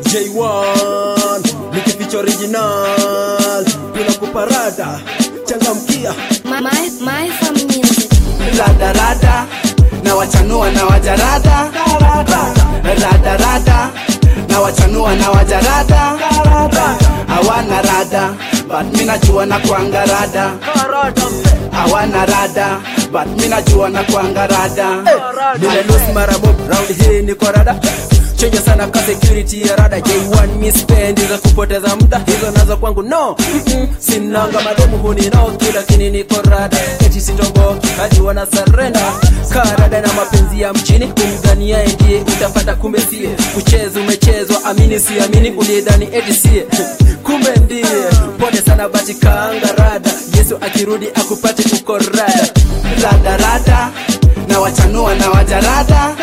J1 nikificha original tunakupa rada changamkia My, my, my fam music. radarada na wachanua na wajarada radarada na wachanua na wajarada hawana rada but mi najua na kwanga rada hawana rada but mi najua na kwanga rada nimelosi mara mob round hii niko rada chenye sana ka security ya rada J1 mi spendi za kupoteza muda hizo nazo kwangu no Mm-mm. sinanga mademu huninoki lakini niko rada eti sitombo hadi wana sarenda karada na mapenzi ya mchini kumdhania ndiye utapata kumbe sie kucheza umechezwa amini siamini ulidhani eti sie kumbe ndiye pole sana bati kaanga rada yesu akirudi akupate uko rada radarada na wachanua na wajarada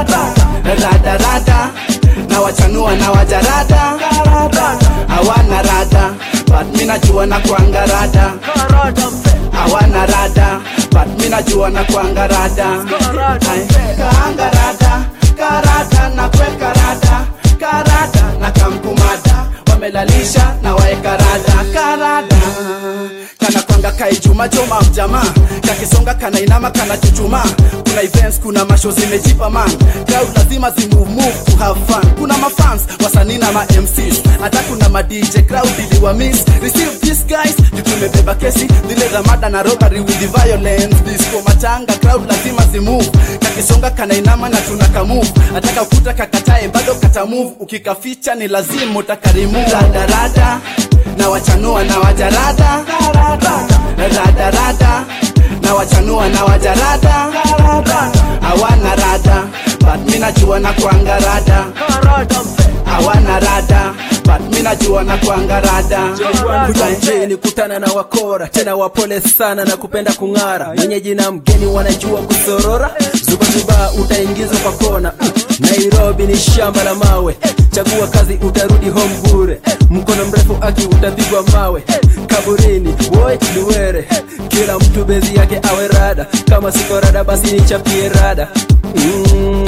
radarada na wachanua na wajarada hawana rada but mi najua na kwanga rada hawana rada but mi najua na kwanga rada Ay, kaanga rada karada na kweka rada karada na kamkumada wamelalisha na waeka rada karada kana kwanga kaijuma joma mjama kakisonga kana inama kana chuchuma kuna events kuna masho zimejipa man crowd lazima zimove move to have fun kuna mafans wasanii na ma MCs hata kuna ma DJ crowd iliwa miss receive this guys juu tumebeba kesi zile za mada na robbery with the violence disco machanga crowd lazima zimove kakisonga kana inama na tunaka move ataka ukuta kakatae bado kata move ukikaficha ni lazima utakarimu radarada na wachanua na wajarada radarada na wachanua na wajarada hawana rada but mi najua na kwanga rada hawana rada but mi najua na kwanga rada kujanjeni kutana na wakora tena wapole sana na kupenda kung'ara mwenyeji na mgeni wanajua kusorora zubazuba utaingizwa kwa kona Mm, nairobi ni shamba la mawe chagua kazi utarudi home bure mkono mrefu aki utapigwa mawe kaburini woi liwere kila mtu bezi yake awe rada kama siko rada basi nichapie rada mm.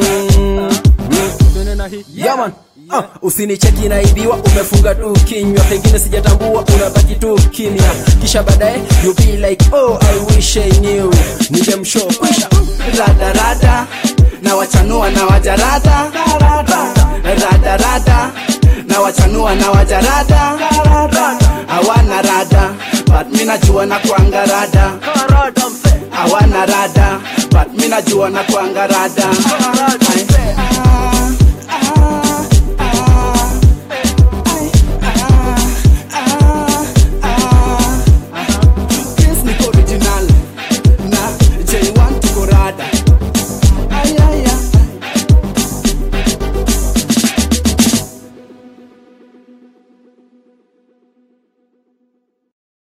Yaman Uh, usinicheki naibiwa umefunga tu kinywa pengine sijatambua unabaki tu kimya kisha baadaye you be like oh i wish i knew ningemshow kwisha radarada na wachanua na wajarada radarada na wachanua na wajarada hawana rada but mi najua na kwanga rada hawana rada but mi najua na kwanga rada Ay.